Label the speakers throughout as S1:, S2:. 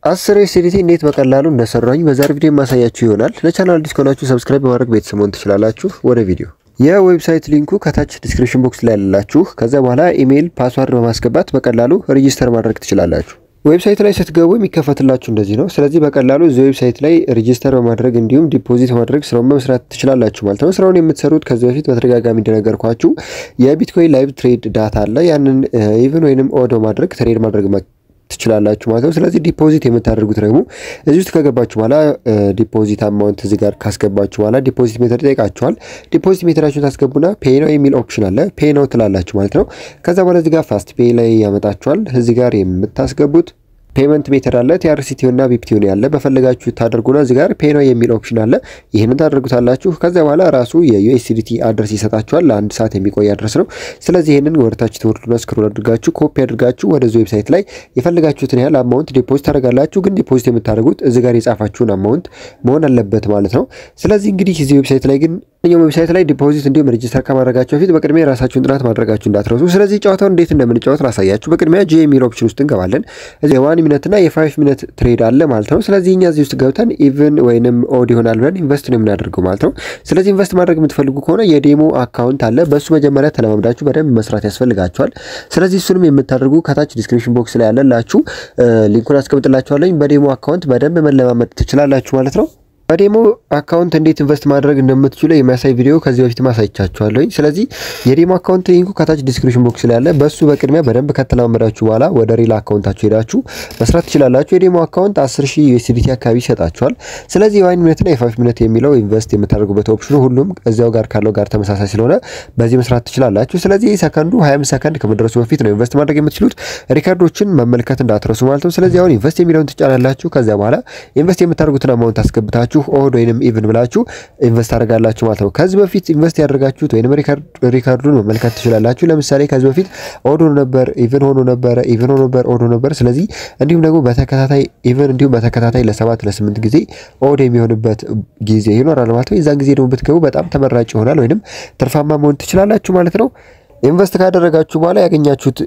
S1: አስር ኤስዲቲ እንዴት በቀላሉ እንደሰራኝ በዛሬ ቪዲዮ የማሳያችሁ ይሆናል። ለቻናል አዲስ ከሆናችሁ ሰብስክራይብ በማድረግ ቤተሰብ መሆን ትችላላችሁ። ወደ ቪዲዮ የዌብሳይት ሊንኩ ከታች ዲስክሪፕሽን ቦክስ ላይ ያላችሁ፣ ከዛ በኋላ ኢሜይል ፓስዋርድ በማስገባት በቀላሉ ሬጂስተር ማድረግ ትችላላችሁ። ዌብሳይት ላይ ስትገቡ የሚከፈትላችሁ እንደዚህ ነው። ስለዚህ በቀላሉ እዚህ ዌብሳይት ላይ ሬጂስተር በማድረግ እንዲሁም ዲፖዚት በማድረግ ስራውን በመስራት ትችላላችሁ ማለት ነው። ስራውን የምትሰሩት ከዚህ በፊት በተደጋጋሚ እንደነገርኳችሁ የቢትኮይን ላይቭ ትሬድ ዳታ አለ። ያንን ኢቭን ወይንም ኦዶ ማድረግ ትሬድ ማድረግ ትችላላችሁ ማለት ነው። ስለዚህ ዲፖዚት የምታደርጉት ደግሞ እዚህ ውስጥ ከገባችሁ በኋላ ዲፖዚት አማውንት እዚህ ጋር ካስገባችሁ በኋላ ዲፖዚት ሜተድ ይጠይቃችኋል። ዲፖዚት ሜተዳችሁን ታስገቡና ፔይ ነው የሚል ኦፕሽን አለ። ፔይ ነው ትላላችሁ ማለት ነው። ከዛ በኋላ እዚህ ጋር ፋስት ፔይ ላይ ያመጣችኋል። እዚህ ጋር የምታስገቡት ፔመንት ሜተድ አለ። ቲአርሲቲው እና ቢፕቲው ያለ በፈለጋችሁ ታደርጉና እዚህ ጋር ፔይ ነው የሚል ኦፕሽን አለ። ይህንን ታደርጉታላችሁ። ከዚያ በኋላ ራሱ የዩኤስዲቲ አድረስ ይሰጣችኋል። ለአንድ ሰዓት የሚቆይ አድረስ ነው። ስለዚህ ይህንን ወደታች ትወርዱና ስክሮል አድርጋችሁ ኮፒ አድርጋችሁ ወደዚህ ዌብሳይት ላይ የፈለጋችሁትን ያህል አማውንት ዲፖዚት ታደርጋላችሁ። ግን ዲፖዚት የምታደርጉት እዚህ ጋር የጻፋችሁን አማውንት መሆን አለበት ማለት ነው። ስለዚህ እንግዲህ እዚህ ዌብሳይት ላይ ግን ኛው ዌብሳይት ላይ ዲፖዚት እንዲሁም ሬጅስተር ከማድረጋቸው በፊት በቅድሚያ የራሳችሁን ጥናት ማድረጋችሁ እንዳትረሱ። ስለዚህ ጨዋታውን እንዴት እንደምንጫወት ላሳያችሁ። በቅድሚያ ጂ የሚል ኦፕሽን ውስጥ እንገባለን። እዚህ የዋን ሚኒት እና የፋይቭ ሚኒት ትሬድ አለ ማለት ነው። ስለዚህ እኛ እዚህ ውስጥ ገብተን ኢቭን ወይንም ኦድ ይሆናል ብለን ኢንቨስት ነው የምናደርገው ማለት ነው። ስለዚህ ኢንቨስት ማድረግ የምትፈልጉ ከሆነ የዴሞ አካውንት አለ። በእሱ መጀመሪያ ተለማምዳችሁ በደንብ መስራት ያስፈልጋችኋል። ስለዚህ እሱንም የምታደርጉ ከታች ዲስክሪፕሽን ቦክስ ላይ ያለላችሁ ሊንኩን አስቀምጥላችኋለኝ። በዴሞ አካውንት በደንብ መለማመድ ትችላላችሁ ማለት ነው። በዴሞ አካውንት እንዴት ኢንቨስት ማድረግ እንደምትችሉ የሚያሳይ ቪዲዮ ከዚህ በፊት ማሳይቻችኋለሁኝ። ስለዚህ የዴሞ አካውንት ሊንኩ ከታች ዲስክሪፕሽን ቦክስ ላይ ያለ፣ በሱ በቅድሚያ በደንብ ከተለማመዳችሁ በኋላ ወደ ሪል አካውንታችሁ ሄዳችሁ መስራት ትችላላችሁ። የዴሞ አካውንት 10 ሺህ ዩኤስዲቲ አካባቢ ይሰጣችኋል። ስለዚህ የዋን ሚኒትና የፋይቭ ሚኒት የሚለው ኢንቨስት የምታደርጉበት ኦፕሽኑ ሁሉም እዚያው ጋር ካለው ጋር ተመሳሳይ ስለሆነ በዚህ መስራት ትችላላችሁ። ስለዚህ ሰከንዱ 25 ሰከንድ ከመድረሱ በፊት ነው ኢንቨስት ማድረግ የምትችሉት። ሪካርዶችን መመልከት እንዳትረሱ ማለት ነው። ስለዚህ አሁን ኢንቨስት የሚለውን ትጫናላችሁ። ከዚያ በኋላ ኢንቨስት የምታደርጉትን አማውንት አስገብታችሁ ኦድ ወይንም ኢቭን ብላችሁ ኢንቨስት አደርጋላችሁ ማለት ነው። ከዚህ በፊት ኢንቨስት ያደርጋችሁት ወይንም ሪካርዱን መመልከት ትችላላችሁ። ለምሳሌ ከዚህ በፊት ኦድ ሆኖ ነበር፣ ኢቭን ሆኖ ነበረ፣ ኢቭን ሆኖ ነበር፣ ኦድ ሆኖ ነበር። ስለዚህ እንዲሁም ደግሞ በተከታታይ ኢቭን እንዲሁም በተከታታይ ለሰባት ለስምንት ጊዜ ኦድ የሚሆንበት ጊዜ ይኖራል ማለት ነው። የዛን ጊዜ ደግሞ ብትገቡ በጣም ተመራጭ ይሆናል ወይንም ትርፋማ መሆን ትችላላችሁ ማለት ነው። ኢንቨስት ካደረጋችሁ በኋላ ያገኛችሁት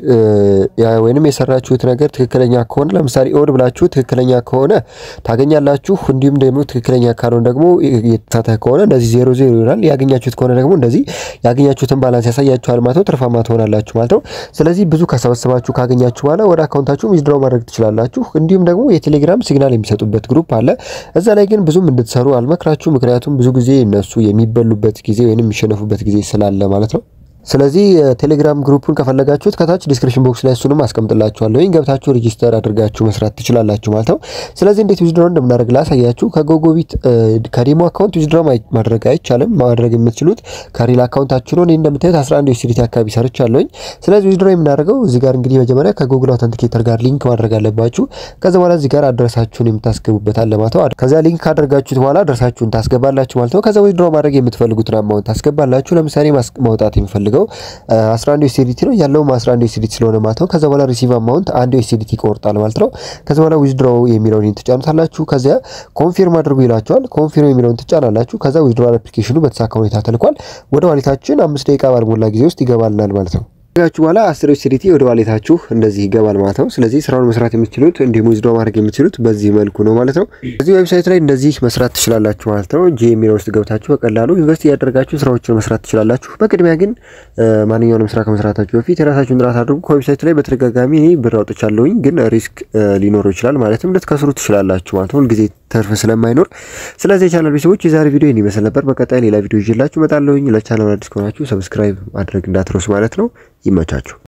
S1: ወይንም የሰራችሁት ነገር ትክክለኛ ከሆነ ለምሳሌ ኦድ ብላችሁ ትክክለኛ ከሆነ ታገኛላችሁ። እንዲሁም ደግሞ ትክክለኛ ካልሆነ ደግሞ የተሳተ ከሆነ እንደዚህ ዜሮ ዜሮ ይሆናል። ያገኛችሁት ከሆነ ደግሞ እንደዚህ ያገኛችሁትን ባላንስ ያሳያችኋል ማለት ነው። ትርፋማ ትሆናላችሁ ማለት ነው። ስለዚህ ብዙ ከሰበሰባችሁ ካገኛችሁ በኋላ ወደ አካውንታችሁ ዊዝድራው ማድረግ ትችላላችሁ። እንዲሁም ደግሞ የቴሌግራም ሲግናል የሚሰጡበት ግሩፕ አለ። እዛ ላይ ግን ብዙም እንድትሰሩ አልመክራችሁ። ምክንያቱም ብዙ ጊዜ እነሱ የሚበሉበት ጊዜ ወይንም የሚሸነፉበት ጊዜ ስላለ ማለት ነው። ስለዚህ ቴሌግራም ግሩፑን ከፈለጋችሁት ከታች ዲስክሪፕሽን ቦክስ ላይ እሱንም አስቀምጥላችኋለሁ። ገብታችሁ ሬጂስተር አድርጋችሁ መስራት ትችላላችሁ ማለት ነው። ስለዚህ እንዴት ዊዝድሮ እንደምናደርግ ላሳያችሁ። ከጎጎቢት ከዴሞ አካውንት ዊዝድሮ ማድረግ አይቻልም። ማድረግ የምትችሉት ከሪል አካውንታችሁ ነው። እኔ እንደምታዩት 11 ዩኤስዲቲ አካባቢ ሰርቻለሁኝ። ስለዚህ ዊዝድሮ የምናደርገው እዚህ ጋር እንግዲህ መጀመሪያ ከጉግል አውተንቲኬተር ጋር ሊንክ ማድረግ አለባችሁ። ከዛ በኋላ እዚህ ጋር አድረሳችሁን የምታስገቡበት አለ ማለት ነው። ከዛ ሊንክ ካደረጋችሁት በኋላ አድረሳችሁን ታስገባላችሁ ማለት ነው። ከዛ ዊዝድሮ ማድረግ የምትፈልጉትን አማውንት ታስገባላችሁ። ለምሳሌ ማውጣት የሚፈልገው 11 ዩኤስዲቲ ነው ያለው 11 ዩኤስዲቲ ስለሆነ ማለት ነው። ከዛ በኋላ ሪሲቭ አማውንት አንድ ዩኤስዲቲ ይቆርጣል ማለት ነው። ከዛ በኋላ ዊዝድሮ የሚለውን ትጫኑታላችሁ። ከዚያ ኮንፊርም አድርጉ ይላችኋል። ኮንፊርም የሚለውን ትጫናላችሁ። ከዛ ዊዝድሮ አፕሊኬሽኑ በተሳካ ሁኔታ ተልኳል። ወደ ዋሌታችን አምስት ደቂቃ ባልሞላ ጊዜ ውስጥ ይገባልናል ማለት ነው። ጋችሁ በኋላ አስር ዩኤስዲቲ ወደ ዋሌታችሁ እንደዚህ ይገባል ማለት ነው። ስለዚህ ስራውን መስራት የምትችሉት እንዲሁም ዊዝድሮ ማድረግ የምትችሉት በዚህ መልኩ ነው ማለት ነው። እዚህ ዌብሳይት ላይ እንደዚህ መስራት ትችላላችሁ ማለት ነው። ጂ የሚለው ውስጥ ገብታችሁ በቀላሉ ኢንቨስት እያደረጋችሁ ስራዎችን መስራት ትችላላችሁ። በቅድሚያ ግን ማንኛውንም ስራ ከመስራታችሁ በፊት የራሳችሁን ጥናት አድርጉ። ከዌብሳይቱ ላይ በተደጋጋሚ እኔ ብር አውጥቻለሁኝ፣ ግን ሪስክ ሊኖረው ይችላል ማለትም ልትከስሩ ትችላላችሁ ማለት ነው። ሁልጊዜ ተርፍ ስለማይኖር ስለዚህ የቻናል ቤተሰቦች የዛሬ ቪዲዮ ይህን ይመስል ነበር። በቀጣይ ሌላ ቪዲዮ ይዤላችሁ እመጣለሁኝ። ለቻናል አዲስ ከሆናችሁ ሰብስክራይብ ማድረግ እንዳትረሱ ማለት ነው። ይመቻችሁ።